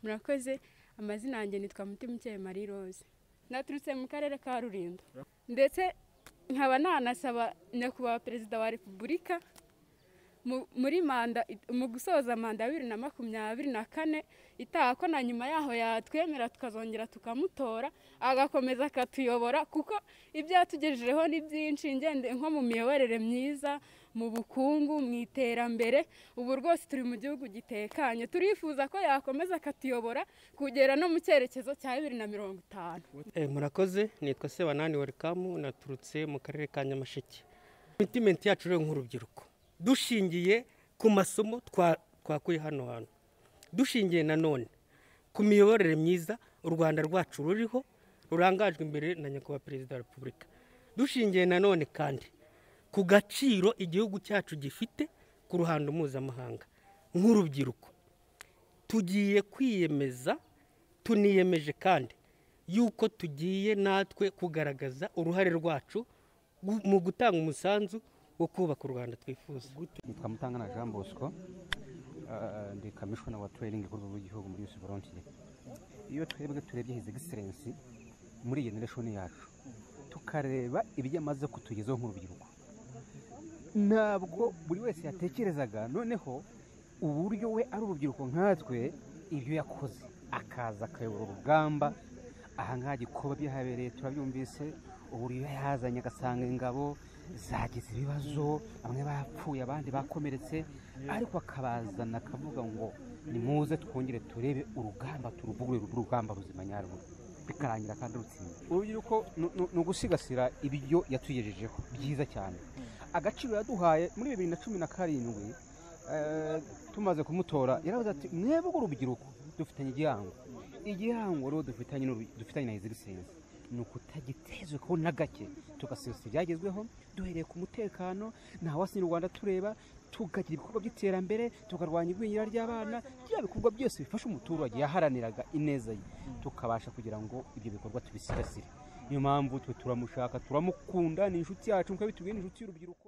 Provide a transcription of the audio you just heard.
murakoze amazina yanjye nitwa mutimukeye marie rose naturutse mu karere ka rulindo ndetse nkaba nanasaba nyakubahwa perezida wa repubulika mu- muri manda mu gusoza manda ya bibiri na makumyabiri na kane itaha ko na nyuma yaho yatwemera tukazongera tukamutora agakomeza akatuyobora kuko ibyo yatugejejeho ni byinshi ngende nko mu miyoborere myiza mu bukungu mu iterambere ubu rwose turi mu gihugu gitekanye turifuza ko yakomeza akatuyobora kugera no mu cyerekezo cya bibiri na mirongo itanu Eh, murakoze nitwa sebanani welikamu naturutse mu karere ka nyamasheke mitimenti yacu rero nk'urubyiruko dushingiye ku masomo twa- twakuye hano hantu dushingiye nanone ku miyoborere myiza u rwanda rwacu ruriho rurangajwe imbere na nyakubahwa perezida wa repubulika dushingiye nanone kandi ku gaciro igihugu cyacu gifite ku ruhando mpuzamahanga nk'urubyiruko tugiye kwiyemeza tuniyemeje kandi yuko tugiye natwe kugaragaza uruhare rwacu gu- mu gutanga umusanzu wo kubaka u rwanda twifuza nitwa mutangana jean bosco eh, ndi kamishona wa tuwayiringi ku rwego rw'igihugu muri yusi volontiye iyo twebwe turebye hizi egiserensi muri iyi generation yacu tukareba ibyo amaze kutugezaho nk'urubyiruko ntabwo buri wese yatekerezaga noneho uburyo we ari urubyiruko nkatwe ibyo yakoze akaza akayobora urugamba ahangaha gikoba byahabereye turabyumvise uburyo yazanye agasanga ingabo zagize ibibazo bamwe bapfuye abandi bakomeretse ariko akabazana akavuga ngo nimuze twongere turebe urugamba turuvugurure rube urugamba ruzima nyarwo bikarangira kandi rutsinze urubyiruko ni- ni- ni ugusigasira ibyo yatugejejeho byiza cyane agaciro yaduhaye muri bibiri na cumi na karindwi eh, tumaze kumutora yaravuze ati mwebwe urubyiruko dufitanye igihango igihango rero dufitanye n'urubi- dufitanye na ezigisensi ni ukutagitezweho na gake tugasesa ibyagezweho duhereye ku mutekano nta wasinya u rwanda tureba tukagira ibikorwa by'iterambere tukarwanya igwingira ry'abana bya bikorwa byose bifasha umuturage yaharaniraga ineza ye tukabasha kugira ngo ibyo bikorwa tubisigasire niyo mpamvu twe turamushaka turamukunda ni inshuti yacu nk'uko yabitubwiye ni inshuti y'urubyiruko